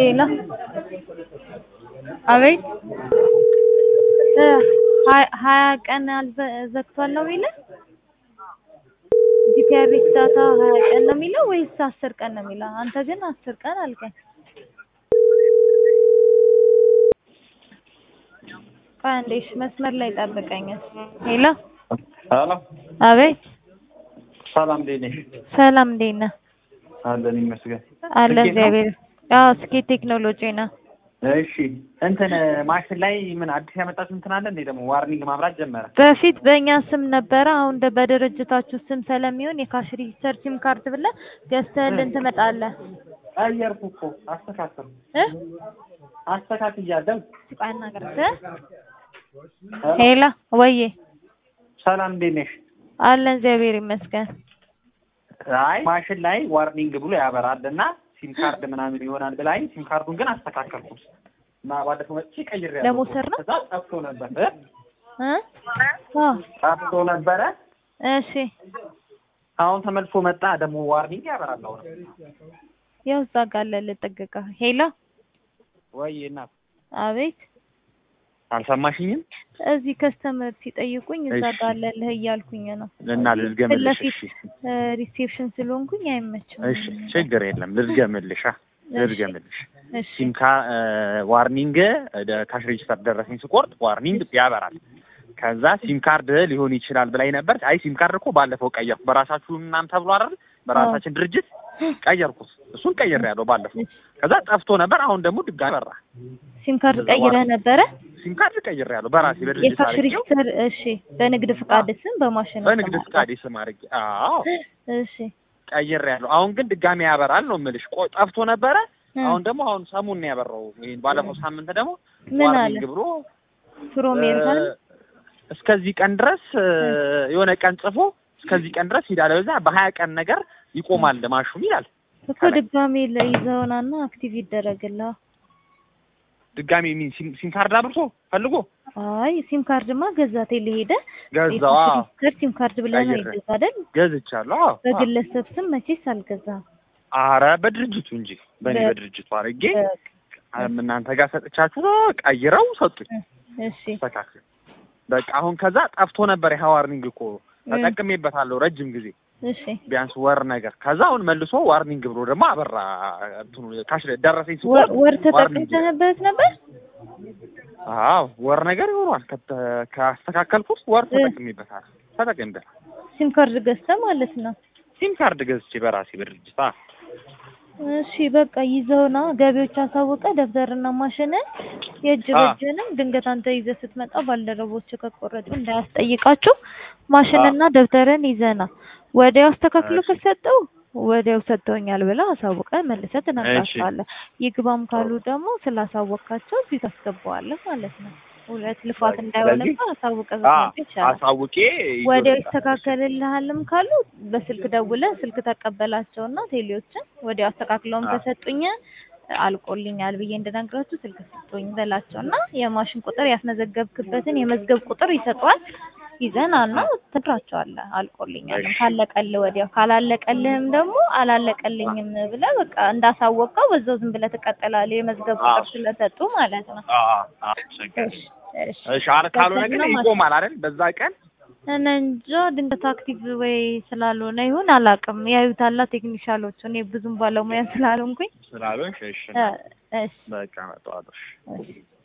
ሄሎ አቤት እ ሀያ ሀያ ቀን አልዘ ዘግቷል ነው የሚለው ጂፒአርኤስ ዳታ ሀያ ቀን ነው የሚለው ወይስ አስር ቀን ነው የሚለው? አንተ ግን አስር ቀን አልከኝ። ቆይ አንዴ እሺ መስመር ላይ ጠብቀኝ። ሄሎ ሄሎ አቤት ሰላም እንዴት ነሽ? ሰላም እንዴት ነህ? አለን ይመስገን። አለ ስኬት ነው? እግዚአብሔር። አዎ ስኬት ቴክኖሎጂ ነው። እሺ እንትን ማሽን ላይ ምን አዲስ ያመጣችሁ እንትን አለ እንዴ? ደግሞ ዋርኒንግ ማብራት ጀመረ። በፊት በእኛ ስም ነበረ። አሁን ደ- በድርጅታችሁ ስም ስለሚሆን የካሽ ሬጂስተር ሲም ካርድ ብለህ ገዝተህልን ትመጣለህ ቀየርኩ እኮ አስተካከል እ አስተካክያለሁ። ቆይ አናግራት እ ሄሎ ወዬ ሰላም እንዴት ነሽ? አለን እግዚአብሔር ይመስገን። አይ ማሽን ላይ ዋርኒንግ ብሎ ያበራል እና ሲም ካርድ ምናምን ይሆናል ብላኝ ሲም ካርዱን ግን አስተካከልኩት እና ባለፈው መጥቼ ቀይሬያለሁ። ለመውሰድ ነው? ከዛ ጠፍቶ ነበር እ እ አዎ ጠፍቶ ነበረ። እሺ አሁን ተመልሶ መጣ። ደግሞ ዋርኒንግ ያበራል አሁን። ያው እዛ ጋር አለ ልጠግቃ ሄሎ ወይ እናት አቤት አልሰማሽኝም? እዚህ ከስተመር ሲጠይቁኝ እዛ እሺ። ጋር አለልህ እያልኩኝ ነው። እና ፊት ልዝገምልሽ። ለፊት እሺ እ ሪሴፕሽን ስለሆንኩኝ አይመችም። እሺ ችግር የለም ልዝገምልሽ። አ ልዝገምልሽ እሺ ሲም ካ ዋርኒንግ ካሽ ሬጅስተር ደረሰኝ ስቆርጥ ዋርኒንግ ያበራል። ከዛ ሲም ካርድ ሊሆን ይችላል ብላኝ ነበር። አይ ሲም ካርድ እኮ ባለፈው ቀየርኩ በራሳችሁ ምናምን ተብሎ አይደል በራሳችን ድርጅት ቀየርኩት። እሱን ቀይሬያለሁ ባለፈው። ከዛ ጠፍቶ ነበር። አሁን ደግሞ ድጋሚ በራ። ሲም ካርድ ቀይረህ ነበረ? ሲም ካርድ ቀይሬያለሁ በራሴ በድርጅት የካሽ አድርጌው ሬጂስተር እሺ፣ በንግድ ፍቃድ ስም በማሽን በንግድ ስም ፍቃድ ስም አድርጌ አዎ እሺ ቀይሬያለሁ። አሁን ግን ድጋሚ ያበራል ነው የምልሽ። ቆይ ጠፍቶ ነበረ። እ አሁን ደግሞ አሁን ሰሙን ነው ያበራው። ይሄን ባለፈው ሳምንት ደግሞ ምን አለ ዋርኒንግ ብሎ ፕሮሜሪካል እ እስከዚህ ቀን ድረስ እ የሆነ ቀን ጽፎ እስከዚህ ቀን ድረስ ሂዳለ በዛ በሀያ ቀን ነገር ይቆማል ማሹም ይላል። እኮ ድጋሜ ለይዘውናና አክቲቭ ይደረግልሃል። ድጋሚ ሚን ሲም ሲም ካርድ አብርቶ ፈልጎ አይ ሲም ካርድማ ገዛ ቴሌ ሄደ ገዛዋ ሬጂስተር ሲም ካርድ ብለህ ነው ቀይሬ። ይገዛ አይደል? ገዝቻለሁ። አዎ አዎ። በግለሰብ ስም መቼስ አልገዛም። አረ በድርጅቱ እንጂ በእኔ በ- በድርጅቱ አድርጌ እናንተ ጋር ሰጥቻችሁ ቀይረው ሰጡኝ። እሺ ተስተካክል በቃ አሁን ከዛ ጠፍቶ ነበር ይሄ ዋርኒንግ እኮ ተጠቅሜበታለሁ ረጅም ጊዜ እሺ ቢያንስ ወር ነገር ከዛ አሁን መልሶ ዋርኒንግ ብሎ ደግሞ አበራ እንትኑ ካሽ ደረሰኝ ወር ሲቆርጥ ወር ዋርኒንግ ተጠቅመህበት ነበር? አዎ ወር ነገር ይሆኗል ከተ- ካስተካከልኩት ወር ተጠቅሜበታል ተጠቅሜበታል ሲም ካርድ ገዝተህ ማለት ነው። ሲም ካርድ ገዝቼ በራሴ በድርጅት አ እሺ በቃ ይዘውና ገቢዎች አሳውቀ ደብተርና ማሽንን የእጅ አ። በእጅንም ድንገት አንተ ይዘህ ስትመጣ ባልደረቦች ከቆረጡ እንዳያስጠይቃችሁ ማሽንና ደብተርን ይዘና ወዲያው አስተካክሎ እሺ። ከሰጠው ወዲያው ሰጥተውኛል ብለህ አሳውቀህ መልሰህ ትነግራቸዋለህ። ይግባም ካሉ ደግሞ ስላሳወቅካቸው እዚህ ታስገባዋለህ ማለት ነው። ሁለት ልፋት እንዳይሆንብህ አሳውቀህ አ ብትመጣ ይቻላል። አሳውቄ ወዲያው ይዞ ይስተካከልልሃልም ካሉ በስልክ ደውለህ ስልክ ተቀበላቸውና ቴሌዎችን ወዲያው አስተካክለውም አዎ። ከሰጡኝ አልቆልኛል ብዬ እንድነግራችሁ ስልክ ስጡኝ በላቸውና የማሽን ቁጥር ያስመዘገብክበትን የመዝገብ ቁጥር ይሰጧል። ይዘናና ትነግራቸዋለህ አልቆልኛል እሺ። ካለቀልህ ወዲያው ካላለቀልህም ደግሞ አላለቀልኝም ብለህ በቃ እንዳሳወቀው በዛው ዝም ብለህ ትቀጥላለህ የመዝገብ ቁጥር አዎ። ስለሰጡ ማለት ነው። አ አ ችግር እሺ እሺ እሺ አረ ካልሆነ ግን ደብተርና ይቆማል አይደል በዛ ቀን እኔ እንጃ ድንገት አክቲቭ ወይ ስላልሆነ ይሁን አላውቅም። ያዩታላ ቴክኒሻሎቹ። እኔ ብዙም ባለሙያ ስላልሆንኩኝ ስላልሆንሽ እሺ እ እሺ በቃ መጣሁ። እሺ